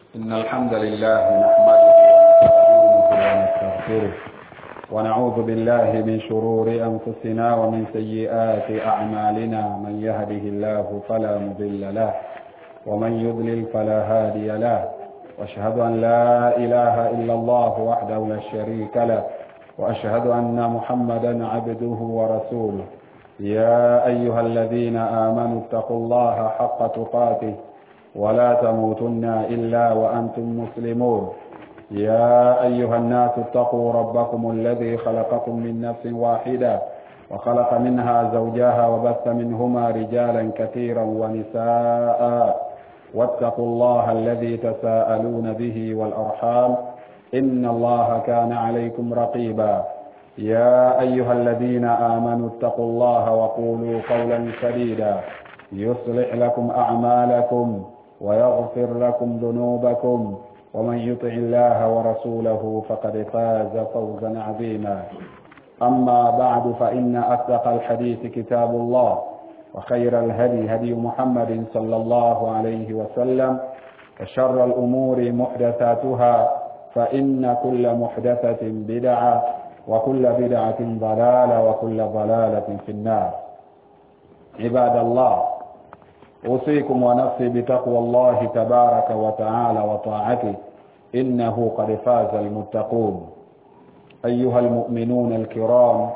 إن الحمد لله نحمده ونستعينه ونستغفره ونعوذ بالله من شرور أنفسنا ومن سيئات أعمالنا من يهده الله فلا مضل له ومن يضلل فلا هادي له واشهد أن لا إله إلا الله وحده لا شريك له وأشهد أن محمدا عبده ورسوله يا أيها الذين آمنوا اتقوا الله حق تقاته ولا تموتن إلا وأنتم مسلمون يا أيها الناس اتقوا ربكم الذي خلقكم من نفس واحدة وخلق منها زوجها وبث منهما رجالا كثيرا ونساء واتقوا الله الذي تساءلون به والأرحام إن الله كان عليكم رقيبا يا أيها الذين آمنوا اتقوا الله وقولوا قولا سديدا يصلح لكم أعمالكم ويغفر لكم ذنوبكم ومن يطع الله ورسوله فقد فاز فوزا عظيما أما بعد فإن أصدق الحديث كتاب الله وخير الهدي هدي محمد صلى الله عليه وسلم وشر الأمور محدثاتها فإن كل محدثة بدعة وكل بدعة ضلالة وكل ضلالة في النار عباد الله أوصيكم ونفسي بتقوى الله تبارك وتعالى وطاعته إنه قد فاز المتقون أيها المؤمنون الكرام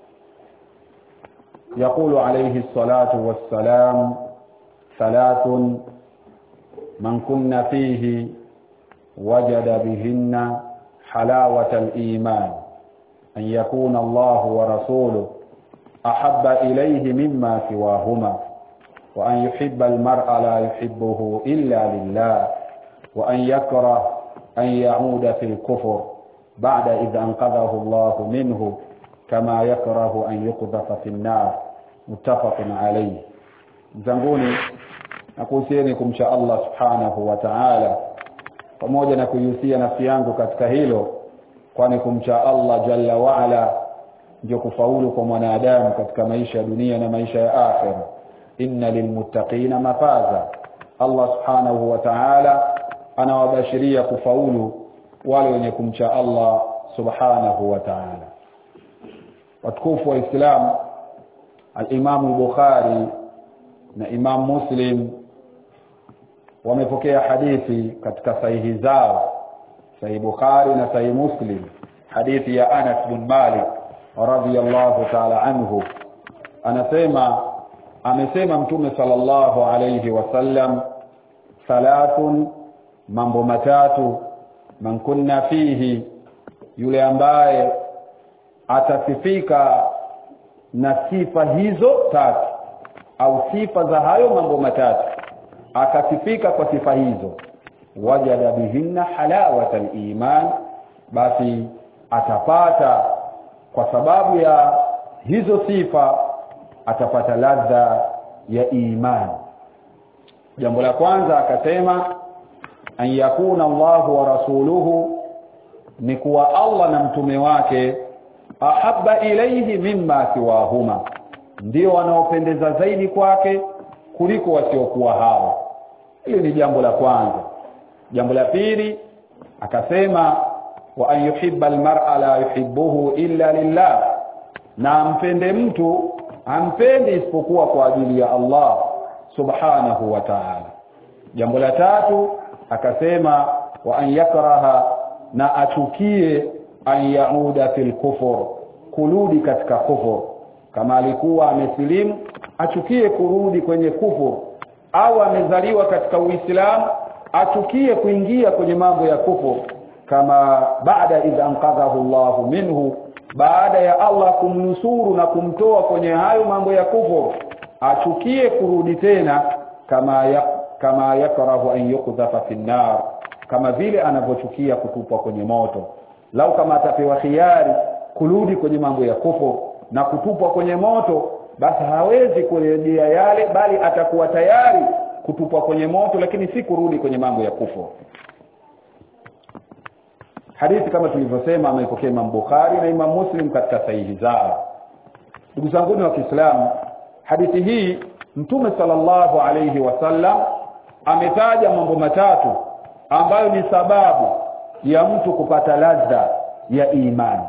يقول عليه الصلاة والسلام ثلاث من كن فيه وجد بهن حلاوة الإيمان أن يكون الله ورسوله أحب إليه مما سواهما وأن يحب المرء لا يحبه إلا لله وأن يكره أن يعود في الكفر بعد إذ أنقذه الله منه كما يكره أن يقذف في النار متفق عليه zanguni na kuhusieni kumcha Allah subhanahu wa ta'ala pamoja na kuihusia nafsi yangu katika hilo kwani kumcha Allah jalla waala ndio kufaulu kwa mwanadamu katika maisha ya dunia na maisha ya akhira inna lilmuttaqina mafaza Allah subhanahu wa ta'ala anawabashiria kufaulu wale wenye kumcha Allah subhanahu wa ta'ala watukufu wa Islam al-Imam al-Bukhari na Imam Muslim wamepokea hadithi katika sahihi zao sahihi Bukhari na sahihi Muslim hadithi ya Anas bin Malik radhiyallahu ta'ala anhu anasema amesema mtume sallallahu alayhi wasallam thalathun mambo matatu man kunna fihi yule ambaye atasifika na sifa hizo tatu au sifa za hayo mambo matatu akasifika kwa sifa hizo wajada bihinna halawata iman basi atapata kwa sababu ya hizo sifa atapata ladha ya imani jambo la kwanza akasema an yakuna Allahu wa rasuluhu ni kuwa Allah na mtume wake ahabba ilayhi mimma siwahuma ndio wanaopendeza zaidi kwake kuliko wasiokuwa hao hilo ni jambo la kwanza jambo la pili akasema wa an yuhibba almar'a la yuhibbuhu illa lillah na ampende mtu ampendi isipokuwa kwa ajili ya Allah subhanahu wa ta'ala jambo la tatu akasema wa an yakraha na achukie an yauda fil kufur kurudi katika kufur kama alikuwa amesilimu achukie kurudi kwenye kufur au amezaliwa katika uislamu achukie kuingia kwenye mambo ya kufur kama baada idha anqadhahu Allahu minhu baada ya Allah kumnusuru na kumtoa kwenye hayo mambo ya kufur achukie kurudi tena kama ya, kama yakrahu an yukdhafa fi nar kama vile anavyochukia kutupwa kwenye moto lau kama atapewa khiari kurudi kwenye mambo ya kufur na kutupwa kwenye moto basi hawezi kurejea yale bali atakuwa tayari kutupwa kwenye moto lakini si kurudi kwenye mambo ya kufur hadithi kama tulivyosema ameipokea Imam Bukhari na Imam Muslim katika sahihi zao ndugu zangu wa Kiislamu hadithi hii mtume sallallahu alayhi wasallam ametaja mambo matatu ambayo ni sababu ya mtu kupata ladha ya imani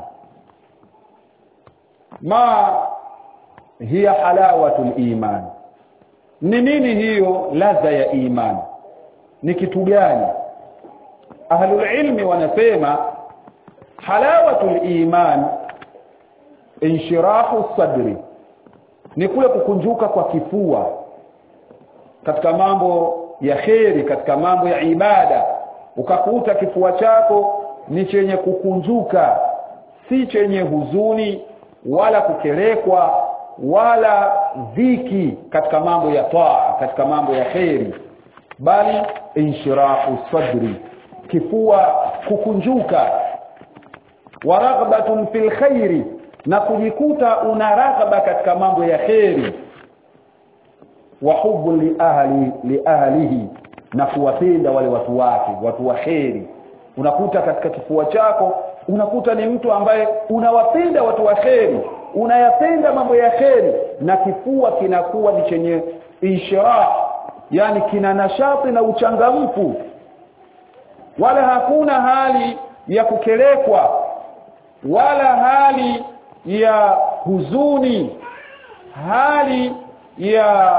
ma hiya halawatul iman ni nini hiyo ladha ya imani ni kitu gani ahlul ilmi wanasema halawatul iman inshirahu sadri ni kule kukunjuka kwa kifua katika mambo ya kheri katika mambo ya ibada ukakuta kifua chako ni chenye kukunjuka si chenye huzuni wala kukerekwa wala dhiki katika mambo ya taa katika mambo ya kheri bali inshirahu sadri kifua kukunjuka wa raghbatun fil khairi na kujikuta una raghaba katika mambo ya kheri wa hubu li ahli li ahlihi na kuwapenda wale watu wake watu wa kheri unakuta katika kifua chako unakuta ni mtu ambaye unawapenda watu wa kheri unayapenda mambo ya kheri na kifua kinakuwa ni chenye inshirah yani kina nashati na uchangamfu wala hakuna hali ya kukelekwa wala hali ya huzuni hali ya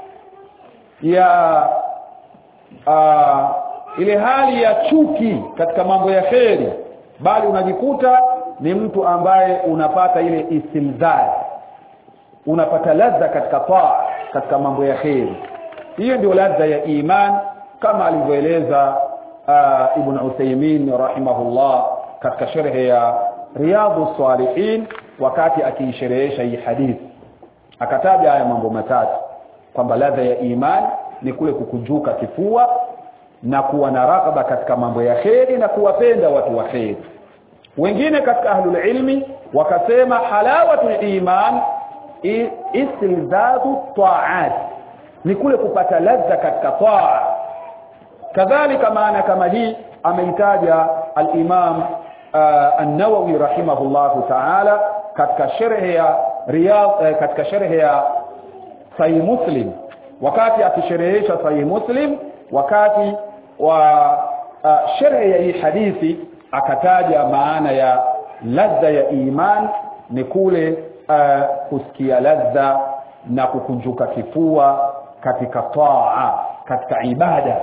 ya uh, ile hali ya chuki katika mambo ya kheri bali unajikuta ni mtu ambaye unapata ile istilzaz unapata ladha katika taa katika mambo ya kheri hiyo ndio ladha ya iman kama alivyoeleza uh, ibn Uthaymeen rahimahullah katika sharhi ya riyadhus salihin wakati akiisherehesha hii hadithi akataja haya mambo matatu kwamba ladha ya iman ni kule kukunjuka kifua na kuwa na rakaba katika mambo ya kheri na kuwapenda watu wa kheri wengine katika ahlul ilmi wakasema halawatul iman istilzadu taat ni kule kupata ladha katika taa kadhalika maana kama hii ameitaja al-Imam uh, an-Nawawi rahimahullahu ta'ala katika sharhi ya Riyadh uh, katika sharhi ya Sahih Muslim wakati akisherehesha Sahih Muslim wakati wa uh, sharhi ya hii hadithi akataja maana ya ladha ya iman ni kule uh, kusikia ladha na kukunjuka kifua katika taa katika ibada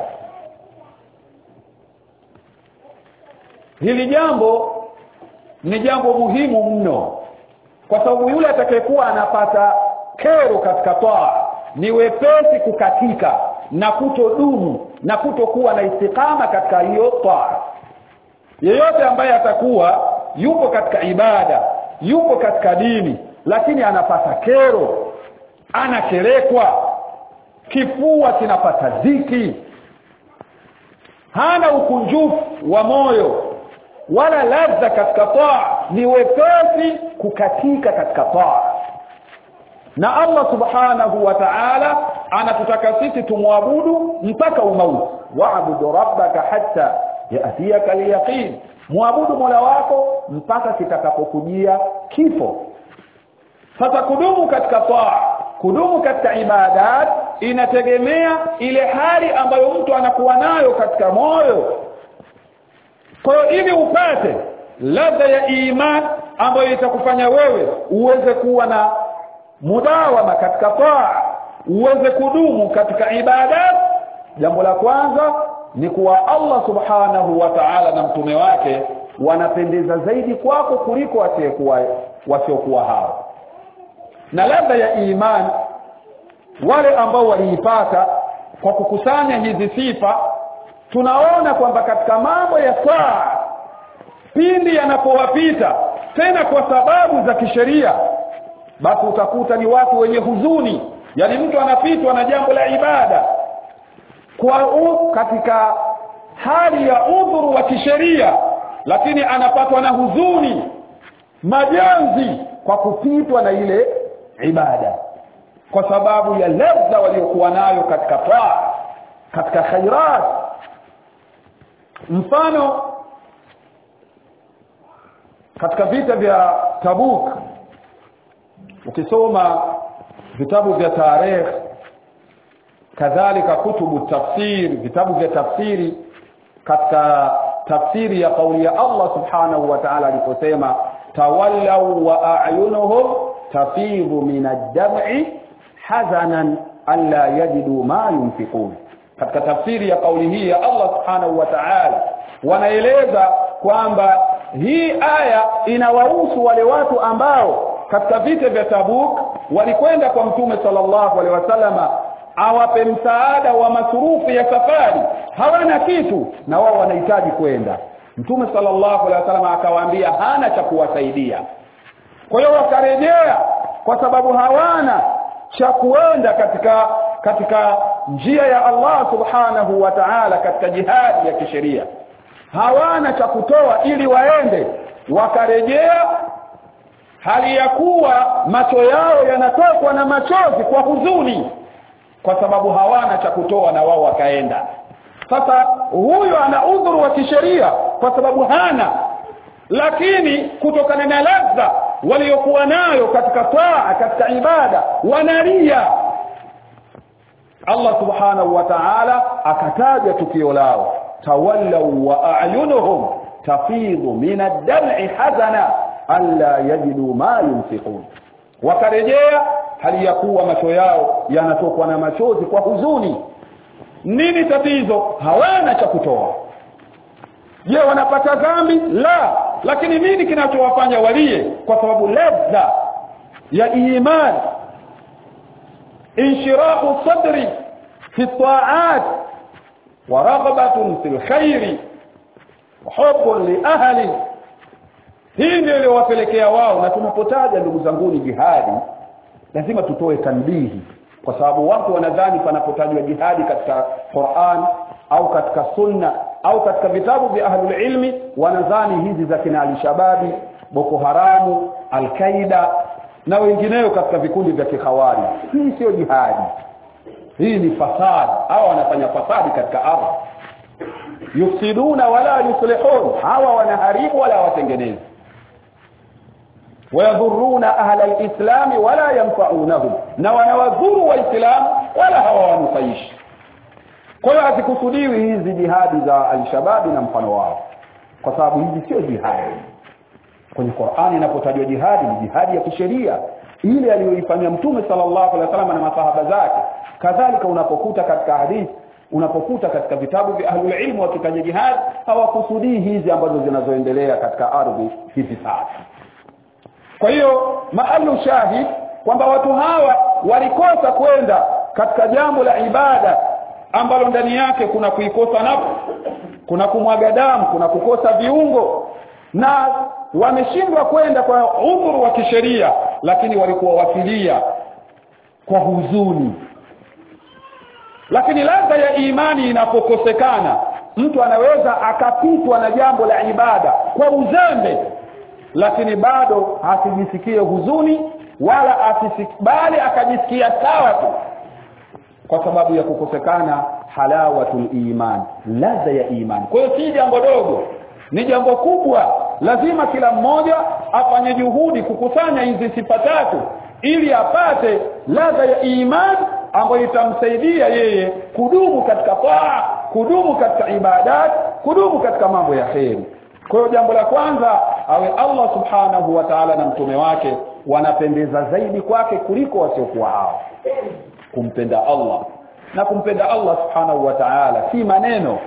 hili jambo ni jambo muhimu mno kwa sababu yule atakayekuwa anapata kero katika taa ni wepesi kukatika na kutodumu na kutokuwa na istikama katika hiyo taa yeyote ambaye atakuwa yupo katika ibada yupo katika dini lakini anapata kero anakerekwa kifua kinapata dhiki hana ukunjufu wa moyo wala ladha katika taa ni wepesi kukatika katika taa na Allah subhanahu wa ta'ala anatutaka sisi tumwabudu mpaka umauti wa'budu rabbaka hatta yatiyaka al-yaqin muabudu Mola wako mpaka kitakapokujia kifo sasa kudumu katika taa kudumu katika ibadat inategemea ile hali ambayo mtu anakuwa nayo katika moyo kwa hiyo ili upate ladha ya iman ambayo itakufanya wewe uweze kuwa na mudawama katika taa uweze kudumu katika ibadat jambo la kwanza ni kuwa Allah subhanahu wa ta'ala na mtume wake wanapendeza zaidi kwako kuliko wasiokuwa wasiokuwa hao na ladha ya iman wale ambao waliipata kwa kukusanya hizi sifa tunaona kwamba katika mambo ya saa pindi yanapowapita tena kwa sababu za kisheria basi utakuta ni watu wenye huzuni yani mtu anapitwa na jambo la ibada kwa u, katika hali ya udhuru wa kisheria lakini anapatwa na huzuni majonzi kwa kupitwa na ile ibada kwa sababu ya ladha waliokuwa nayo katika taa katika khairat mfano katika vita vya Tabuk ukisoma vitabu vya tarehe kadhalika kutubu tafsir vitabu vya tafsiri katika tafsiri ya kauli ya Allah subhanahu wa ta'ala aliposema tawallau wa a'yunuhum tafidhu min ad-dam'i hazanan alla yajidu ma yunfiqun katika tafsiri ya kauli hii ya Allah subhanahu wa ta'ala wanaeleza kwamba hii aya inawahusu wale watu ambao katika vita vya Tabuk walikwenda kwa mtume sallallahu alaihi wasallama awape msaada wa masurufu ya safari hawana kitu na wao wanahitaji kwenda mtume sallallahu alaihi wasallam akawaambia hana cha kuwasaidia kwa hiyo wakarejea kwa sababu hawana cha kuenda katika katika njia ya Allah subhanahu wa ta'ala katika jihadi ya kisheria hawana cha kutoa ili waende wakarejea hali ya kuwa macho yao yanatokwa na machozi kwa huzuni kwa sababu hawana cha kutoa na wao wakaenda sasa huyo ana udhuru wa kisheria kwa sababu hana lakini kutokana na ladha waliokuwa nayo katika taa katika ibada wanalia Allah subhanahu wa ta'ala akataja tukio lao tawallau wa a'yunuhum tafidhu min ad-dam'i hazana alla yajidu ma yunfiqun wakarejea hali ya kuwa macho yao yanatokwa na machozi kwa huzuni nini tatizo hawana cha kutoa je wanapata dhambi la lakini nini kinachowafanya walie kwa sababu ladha ya iman inshirahu sadri fi ta'at wa ragbatun fil khairi wa hubbun li ahli hii ndio iliyowapelekea wao na tunapotaja ndugu zanguni jihadi lazima tutoe tanbihi kwa sababu watu wanadhani panapotajwa jihadi katika Qur'an au katika sunna au katika vitabu vya ahlul ilmi wanadhani hizi za kina al-shababi Boko Haramu Al-Qaida na wengineo katika vikundi vya kikhawari hii sio jihadi hii ni fasad hawa wanafanya fasadi katika ardhi yufsiduna wala yuslihun hawa wanaharibu wala watengenezi wayadhuruna ahla alislam wala yanfa'unahum na wanawadhuru waislamu wala hawawanufaishi kwa hiyo hazikusudiwi hizi jihadi za alshababi na mfano wao kwa sababu hizi sio jihadi kwenye Qur'ani inapotajwa jihadi ni jihadi ya kisheria ile aliyoifanya mtume sallallahu alaihi wasallam na masahaba zake kadhalika unapokuta katika hadithi unapokuta katika vitabu vya ahlul ilmu wakitaja jihad hawakusudii hizi ambazo zinazoendelea katika ardhi hivi sasa kwa hiyo maalu shahid kwamba watu hawa walikosa kwenda katika jambo la ibada ambalo ndani yake kuna kuikosa nafsi kuna kumwaga damu kuna kukosa viungo na wameshindwa kwenda kwa udhuru wa kisheria lakini walikuwa wakilia kwa huzuni lakini ladha ya imani inapokosekana mtu anaweza akapitwa na jambo la ibada kwa uzembe lakini bado asijisikie huzuni wala asisikubali akajisikia sawa tu kwa sababu ya kukosekana halawatul iman ladha ya iman kwa hiyo si jambo dogo ni jambo kubwa lazima kila mmoja afanye juhudi kukusanya hizi sifa tatu ili apate ladha ya iman ambayo itamsaidia yeye kudumu katika taa kudumu katika ibadat kudumu katika mambo ya kheri kwa hiyo jambo la kwanza awe Allah subhanahu wa ta'ala na mtume wake wanapendeza zaidi kwake kuliko wasiokuwa hao kumpenda Allah na kumpenda Allah subhanahu wa ta'ala si maneno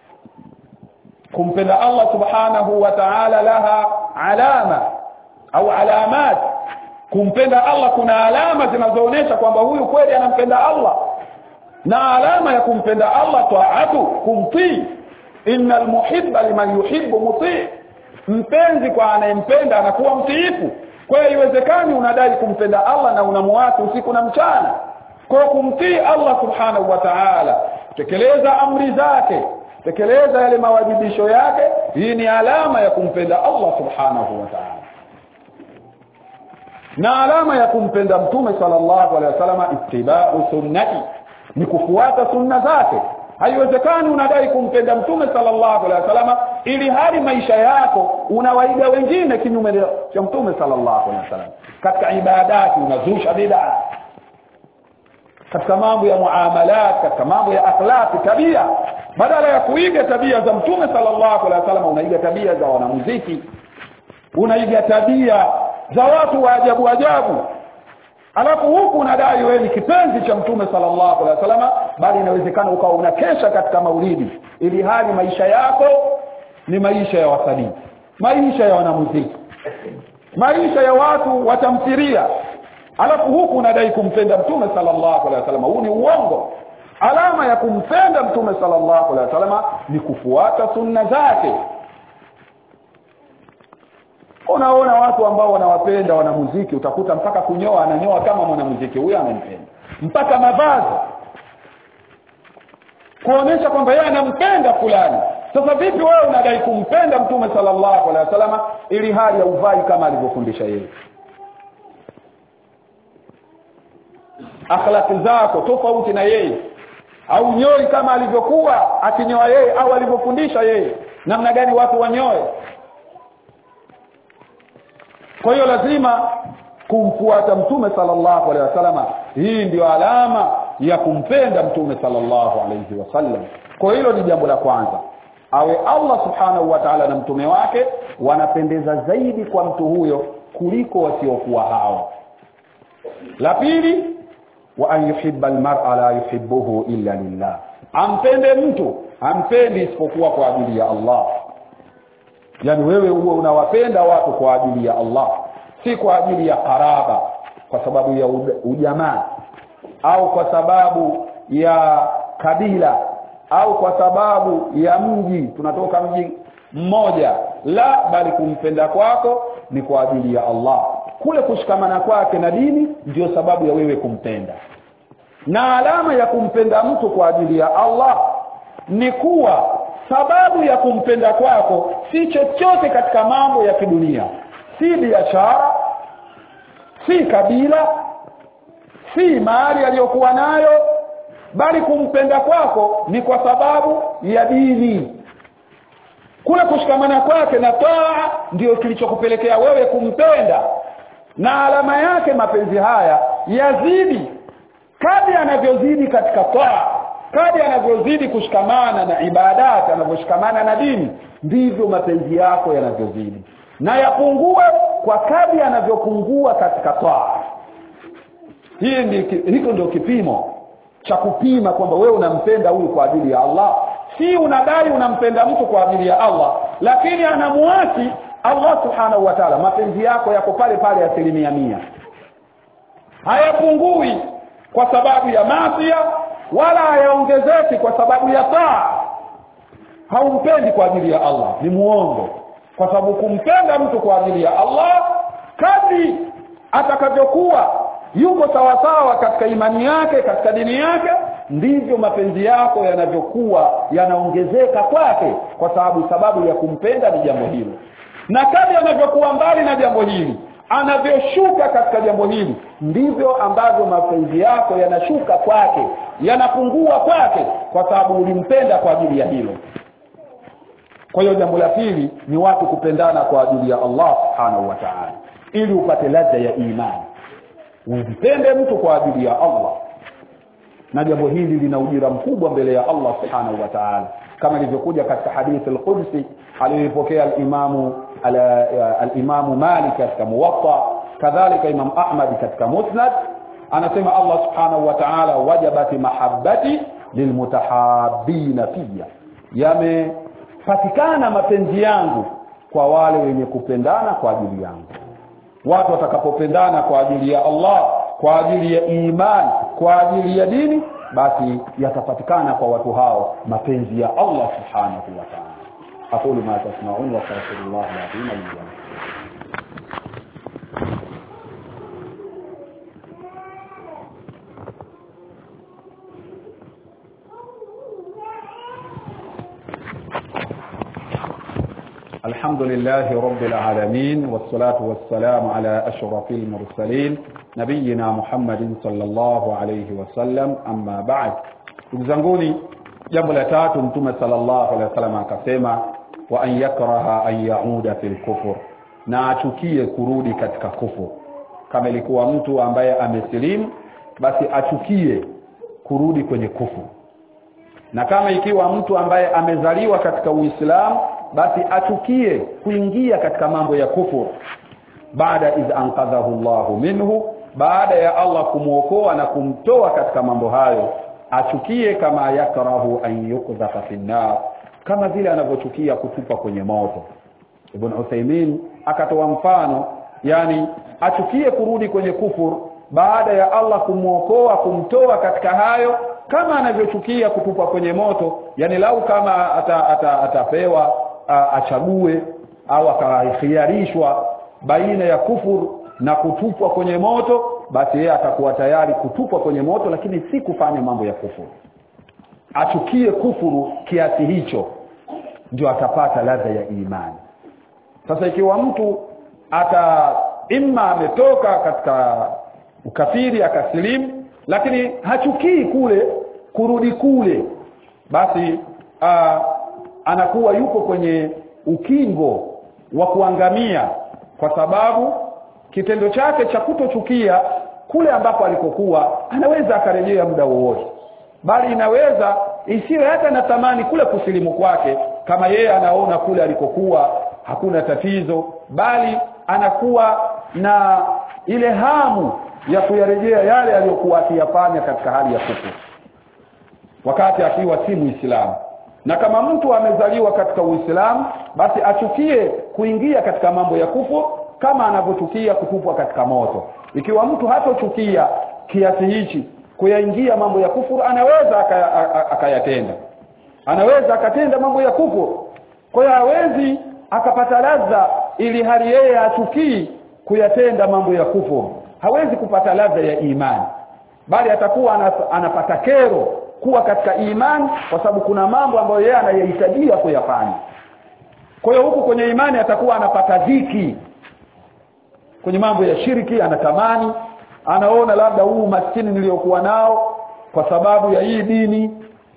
kumpenda Allah subhanahu wa ta'ala laha alama au alamat kumpenda Allah kuna alama zinazoonyesha kwamba huyu kweli anampenda Allah na alama ya kumpenda Allah taatu kumtii innal muhibba liman yuhibbu mutii mpenzi kwa anayempenda anakuwa mtiifu kwa hiyo iwezekani unadai kumpenda Allah na unamwasi usiku na mchana kwa kumtii Allah subhanahu wa ta'ala tekeleza amri zake tekeleza yale mawajibisho yake hii ni alama ya kumpenda Allah subhanahu wa ta'ala na alama ya kumpenda mtume sallallahu alaihi wasallam ittiba'u sunnati ni kufuata sunna zake haiwezekani unadai kumpenda mtume sallallahu alaihi wasallam ili hali maisha yako unawaiga wengine kinyume cha mtume sallallahu alaihi wasallam katika ibadati unazusha bid'a katika mambo ya muamalat katika mambo ya akhlaqi tabia badala ya kuiga tabia za mtume sallallahu alaihi wasallam unaiga tabia za wanamuziki unaiga tabia za watu wa ajabu ajabu alafu huku unadai wewe ni kipenzi cha mtume sallallahu alaihi wasallam bali inawezekana ukawa unakesha katika maulidi ili hali maisha yako ni maisha ya wasanii maisha ya wanamuziki maisha ya watu watamthiria alafu huku unadai kumpenda mtume sallallahu alaihi wasallam huu ni uongo alama ya kumpenda mtume sallallahu alaihi wasallam ni kufuata sunna zake unaona watu ambao wanawapenda wanamuziki utakuta mpaka kunyoa ananyoa kama mwanamuziki huyo anampenda mpaka mavazi kuonesha kwamba yeye anampenda fulani sasa vipi wewe unadai kumpenda mtume sallallahu alaihi wasallam ili hali ya uvai kama alivyofundisha yeye akhlaki zako tofauti na yeye au nyoi kama alivyokuwa akinyoa yeye au alivyofundisha yeye namna gani watu wanyoe kwa hiyo lazima kumfuata mtume sallallahu alaihi wasallam hii ndio alama ya kumpenda mtume sallallahu alaihi wasallam kwa hilo ni jambo la kwanza awe Allah subhanahu wa ta'ala na mtume wake wanapendeza zaidi kwa mtu huyo kuliko wasiokuwa hao la pili wa an yuhibba almar'a la yuhibbuhu illa lillah ampende mtu ampendi isipokuwa kwa ajili ya Allah yani wewe huwa unawapenda watu kwa ajili ya Allah si kwa ajili ya karaba kwa sababu ya ujamaa au kwa sababu ya kabila au kwa sababu ya mji tunatoka mji mmoja la bali kumpenda kwako ni kwa ajili ya Allah kule kushikamana kwake na dini ndio sababu ya wewe kumpenda na alama ya kumpenda mtu kwa ajili ya Allah ni kuwa sababu ya kumpenda kwako si chochote katika mambo ya kidunia si biashara si kabila si mali aliyokuwa nayo bali kumpenda kwako ni kwa sababu ya dini kule kushikamana kwake na taa ndio kilichokupelekea wewe kumpenda na alama yake mapenzi haya yazidi kadri anavyozidi katika taa kadri anavyozidi kushikamana na ibadati anavyoshikamana na dini ndivyo mapenzi yako yanavyozidi na yapungue kwa kadri anavyopungua katika taa hii ndi hiko ndio kipimo cha kupima kwamba wewe unampenda huyu kwa ajili ya Allah si unadai unampenda mtu kwa ajili ya Allah lakini anamuasi Allah subhanahu wa ta'ala mapenzi yako yako pale pale asilimia mia hayapungui kwa sababu ya masia wala hayaongezeki kwa sababu ya taa haumpendi kwa ajili ya Allah ni muongo kwa sababu kumpenda mtu kwa ajili ya Allah kadri atakavyokuwa yuko sawasawa katika imani yake katika dini yake ndivyo mapenzi yako yanavyokuwa yanaongezeka kwake kwa sababu sababu ya kumpenda ni jambo hilo na kadri anavyokuwa mbali na jambo hili anavyoshuka katika jambo hili ndivyo ambavyo mapenzi yako yanashuka kwake yanapungua kwake kwa sababu ulimpenda kwa ajili ya hilo kwa hiyo jambo la pili ni watu kupendana kwa ajili ya Allah subhanahu wa ta'ala ili upate ladha ya imani umpende mtu kwa ajili ya Allah na jambo hili lina ujira mkubwa mbele ya Allah subhanahu wa ta'ala kama ilivyokuja katika hadithi al-Qudsi aliyopokea al-Imamu al-Imamu Malik katika Muwatta kadhalika Imam Ahmad katika Musnad anasema Allah subhanahu wa ta'ala wajabati mahabbati lilmutahabbina fiyya yamepatikana mapenzi yangu kwa wale wenye kupendana kwa ajili yangu watu watakapopendana kwa ajili ya Allah kwa ajili ya imani kwa ajili ya dini basi yatapatikana kwa watu hao mapenzi ya Allah subhanahu wa ta'ala aqulu ma tasma'un wa astaghfirullah al-azim li wa lakum الحمد لله رب العالمين والصلاة والسلام على أشرف المرسلين نبينا محمد صلى الله عليه وسلم أما بعد تزنقوني jambo la tatu mtume sallallahu alaihi wasallam akasema wa an yakraha an yauda fil kufur na achukie kurudi katika kufur kama ilikuwa mtu ambaye amesilimu basi achukie kurudi kwenye kufuru na kama ikiwa mtu ambaye amezaliwa katika Uislamu basi achukie kuingia katika mambo ya kufuru baada iz anqadhahu Allahu minhu baada ya Allah kumwokoa na kumtoa katika mambo hayo achukie kama yakrahu an yukdhafa fi nar kama vile anavyochukia kutupa kwenye moto Ibn Uthaymeen akatoa mfano yani achukie kurudi kwenye kufuru baada ya Allah kumwokoa kumtoa katika hayo kama anavyochukia kutupwa kwenye moto yani lau kama ata, ata, atapewa a, achague au akakhiarishwa baina ya kufuru na kutupwa kwenye moto basi yeye atakuwa tayari kutupwa kwenye moto lakini si kufanya mambo ya kufuru achukie kufuru kiasi hicho ndio atapata ladha ya imani sasa ikiwa mtu ata imma ametoka katika ukafiri akasilimu lakini hachukii kule kurudi kule basi aa, anakuwa yuko kwenye ukingo wa kuangamia kwa sababu kitendo chake cha kutochukia kule ambako alikokuwa anaweza akarejea muda wowote bali inaweza isiwe hata na thamani kule kusilimu kwake kama yeye anaona kule alikokuwa hakuna tatizo bali anakuwa na ile hamu ya kuyarejea yale aliyokuwa akiyafanya katika hali ya kufuru wakati akiwa si muislamu na kama mtu amezaliwa katika uislamu basi achukie kuingia katika mambo ya kufuru kama anavyochukia kutupwa katika moto ikiwa mtu hatochukia kiasi hichi kuyaingia mambo ya kufuru anaweza akayatenda anaweza akatenda mambo ya kufuru kwa hiyo hawezi akapata ladha ili hali yeye achukii kuyatenda mambo ya kufuru hawezi kupata ladha ya imani bali atakuwa anapata kero kuwa katika imani kwa sababu kuna mambo ambayo yeye anayahitajia kuyafanya kwa hiyo huku kwenye imani atakuwa anapata dhiki kwenye mambo ya shiriki anatamani anaona labda huu maskini niliyokuwa nao kwa sababu ya hii dini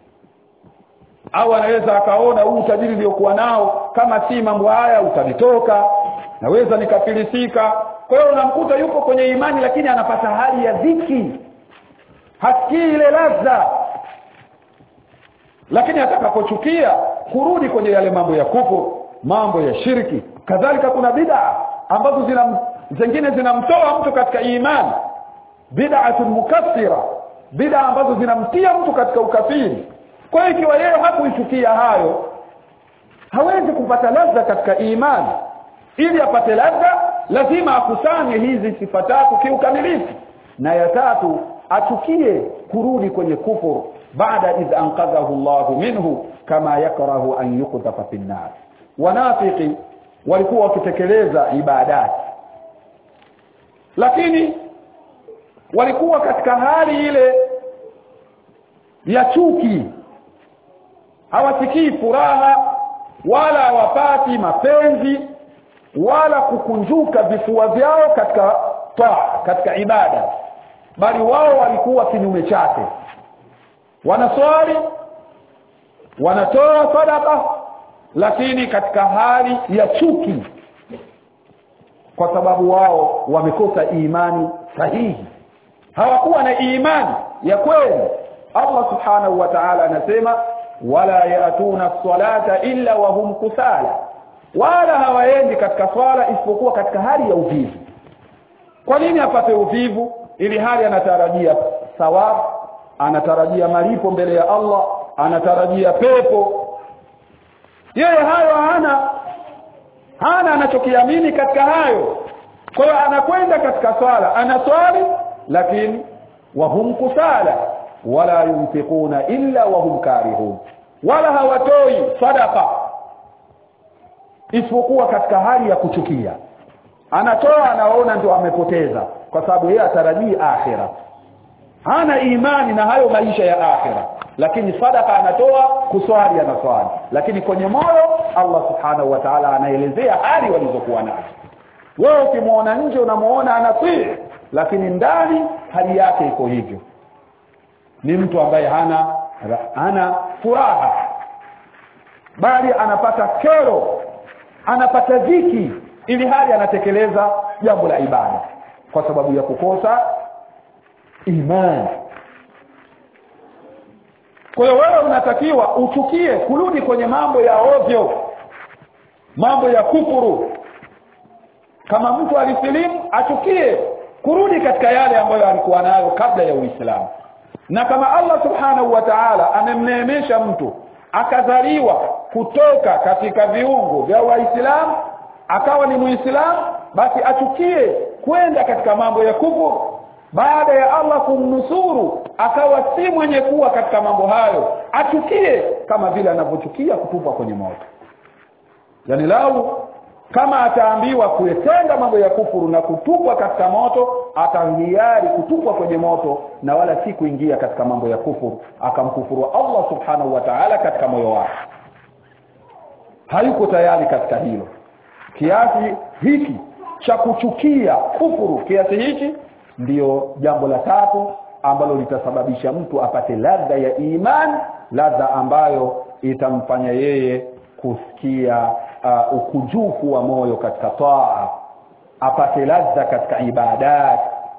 au anaweza akaona huu utajiri niliokuwa nao kama si mambo haya utanitoka naweza nikafilisika kwa hiyo unamkuta yuko kwenye imani lakini anapata hali ya dhiki hasikii ile ladha lakini atakapochukia kurudi kwenye yale mambo ya kufuru mambo ya shirki kadhalika kuna bid'a ambazo zina zingine zinamtoa mtu katika imani bid'atun mukaffira bid'a ambazo zinamtia mtu katika ukafiri kwa hiyo ikiwa yeye hakuichukia hayo hawezi kupata ladha katika imani ili apate ladha lazima akusanye hizi sifa tatu kiukamilifu na ya tatu achukie kurudi kwenye kufuru baada idh anqadhahu Allahu minhu kama yakrahu an yuqdhafa fi nar wanafiki walikuwa wakitekeleza ibadati lakini walikuwa katika hali ile ya chuki hawasikii furaha wala hawapati mapenzi wala kukunjuka vifua vyao katika taa katika ibada bali wao walikuwa kinyume chake wanaswali wanatoa sadaka lakini katika hali ya chuki kwa sababu wao wamekosa imani sahihi hawakuwa na imani ya kweli Allah subhanahu wa ta'ala anasema wala yatuna salata illa wa hum kusala wala hawaendi katika swala isipokuwa katika hali ya uvivu kwa nini apate uvivu ili hali anatarajia thawabu anatarajia malipo mbele ya Allah anatarajia pepo yeye hayo hana hana anachokiamini katika hayo kwa hiyo anakwenda katika swala anaswali lakini wahum kusala wala yunfiquna illa wahum karihun wala hawatoi sadaqa isipokuwa katika hali ya kuchukia anatoa anaona ndio amepoteza kwa sababu yeye atarajii akhira hana imani na hayo maisha ya akhira lakini sadaka anatoa kuswali anaswali lakini kwenye moyo Allah subhanahu wa ta'ala anaelezea hali walizokuwa nazo wewe ukimwona nje unamuona anatii lakini ndani hali yake iko hivyo ni mtu ambaye hana hana furaha bali anapata kero anapata dhiki ili hali anatekeleza jambo la ibada kwa sababu ya kukosa imani kwa hiyo wewe unatakiwa uchukie kurudi kwenye mambo ya ovyo mambo ya kufuru kama mtu alisilimu achukie kurudi katika yale ambayo alikuwa nayo kabla ya uislamu na kama allah subhanahu wa taala amemneemesha mtu akazaliwa kutoka katika viungo vya waislamu akawa ni muislamu basi achukie kwenda katika mambo ya kufuru baada ya allah kumnusuru akawa si mwenye kuwa katika mambo hayo achukie kama vile anavyochukia kutupwa kwenye moto yani lau kama ataambiwa kuyatenda mambo ya kufuru na kutupwa katika moto atahiari kutupwa kwenye moto na wala si kuingia katika mambo ya kufuru akamkufuru allah subhanahu wa taala katika moyo wake hayuko tayari katika hilo kiasi hiki cha kuchukia kufuru kiasi hichi ndiyo jambo la tatu ambalo litasababisha mtu apate ladha ya iman ladha ambayo itamfanya yeye kusikia uh, ukujufu wa moyo katika taa apate ladha katika ibadat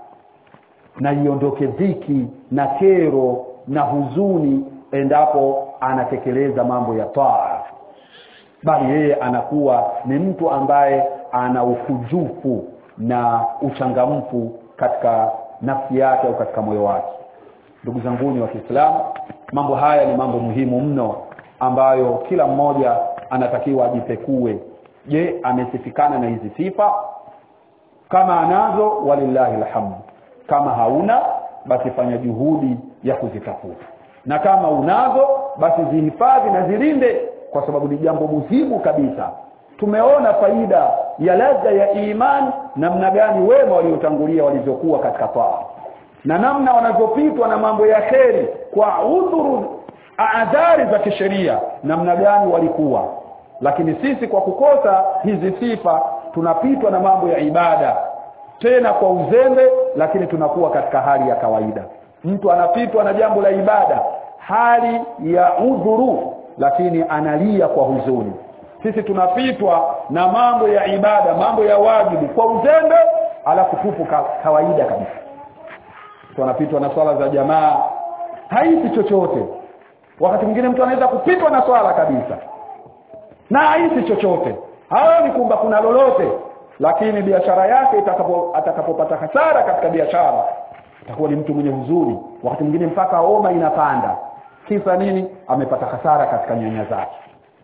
na iondoke dhiki na kero na huzuni endapo anatekeleza mambo ya taa bali yeye anakuwa ni mtu ambaye ana ukujufu na uchangamfu katika nafsi yake au katika moyo wake ndugu zanguni wa kiislamu mambo haya ni mambo muhimu mno ambayo kila mmoja anatakiwa ajipekue je amesifikana na hizi sifa kama anazo walillahi lhamdu kama hauna basi fanya juhudi ya kuzitafuta na kama unazo basi zihifadhi na zilinde kwa sababu ni jambo muhimu kabisa tumeona faida ya ladha ya iman namna gani wema waliotangulia walivyokuwa katika taa na namna wanavyopitwa na mambo ya kheri kwa udhuru adhari za kisheria namna gani walikuwa lakini sisi kwa kukosa hizi sifa tunapitwa na mambo ya ibada tena kwa uzembe lakini tunakuwa katika hali ya kawaida mtu anapitwa na jambo la ibada hali ya udhuru lakini analia kwa huzuni sisi tunapitwa na mambo ya ibada mambo ya wajibu kwa uzembe alafu tupo ka, kawaida kabisa tunapitwa na swala za jamaa haisi chochote wakati mwingine mtu anaweza kupitwa na swala kabisa na haisi chochote haoni kwamba kuna lolote lakini biashara yake itakapo atakapopata hasara katika biashara atakuwa ni mtu mwenye huzuni wakati mwingine mpaka homa inapanda kisa nini amepata hasara katika nyanya zake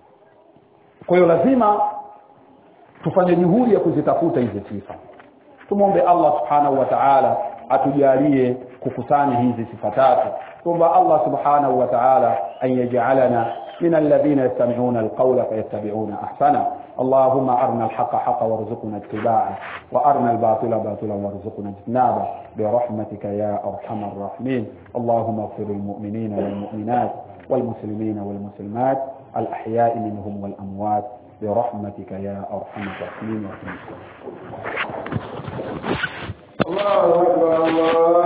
kwa hiyo lazima tufanye juhudi ya kuzitafuta hizi sifa tumwombe allah subhanahu wa taala atujalie kukusanya hizi sifa tatu tuomba allah subhanahu wa taala an yajalana من الذين يستمعون القول فيتبعون احسنه اللهم ارنا الحق حقا وارزقنا اتباعه وارنا الباطل باطلا وارزقنا اجتنابه برحمتك يا ارحم الراحمين اللهم اغفر للمؤمنين والمؤمنات والمسلمين والمسلمات الاحياء منهم والاموات برحمتك يا ارحم الراحمين الله اكبر الله